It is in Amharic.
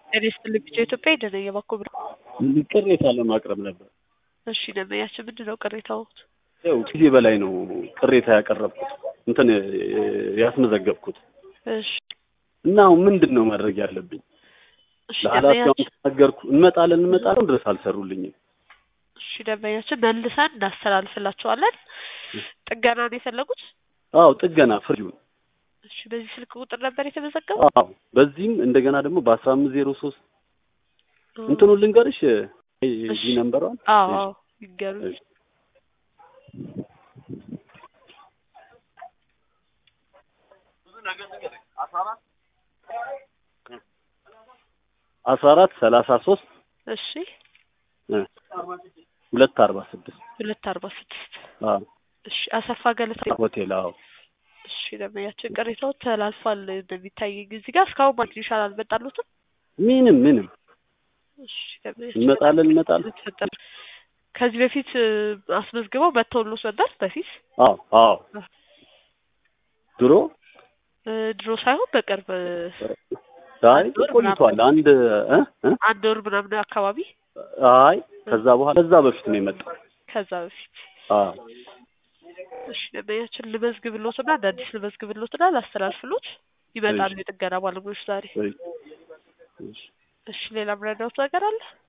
ጤና ይስጥልኝ ቢጫ ኢትዮጵያ የደነየ የባኮ ብር ቅሬታ ለማቅረብ ነበር። እሺ ደንበኛችን ምንድን ነው ቅሬታው? ያው ጊዜ በላይ ነው ቅሬታ ያቀረብኩት እንትን ያስመዘገብኩት እሺ እና አሁን ምንድን ነው ማድረግ ያለብኝ? እሺ ለኃላፊውን ደንበኛችን ተናገርኩ። እንመጣለን እንመጣለን ድረስ አልሰሩልኝም። እሺ ደንበኛችን መልሰን እናስተላልፍላቸዋለን። ጥገና ነው የፈለጉት? አዎ ጥገና ፍሪውን እሺ በዚህ ስልክ ቁጥር ነበር የተመዘገበው? አዎ በዚህም እንደገና ደግሞ በአስራ አምስት ዜሮ ሶስት እንትኑ ልንገርሽ እዚህ ነንበሯን አዎ አዎ ይገሩኝ። አስራ አራት ሰላሳ ሶስት እሺ ሁለት አርባ ስድስት ሁለት አርባ ስድስት አዎ እሺ አሰፋ ገለታ ሆቴል አዎ እሺ ደንበኛችን ቅሬታው ተላልፏል እንደሚታየኝ እዚህ ጋር እስካሁን ማግኘት ይሻላል አልመጣሉትም? ምንም ምንም እሺ ደንበኛችን እንመጣለን እንመጣለን ተፈጠረ ከዚህ በፊት እ፣ አስመዝግበው መተውሎት ነበር በፊት አዎ አዎ ድሮ እ፣ ድሮ ሳይሆን በቅርብ እ፣ አይ ቆይቷል አንድ እ እ አንድ ወር ምናምን አካባቢ አይ ከዛ በኋላ ከዛ በፊት ነው የመጣው ከዛ በፊት አዎ እሺ ደንበኛችን ልመዝግብሎትና እንደ አዲስ ልመዝግብሎትና ላስተላልፍሎት ይመጣሉ የጥገና ባለሙያዎች ዛሬ። እሺ እሺ እሺ ሌላ ምረዳውት ነገር አለ?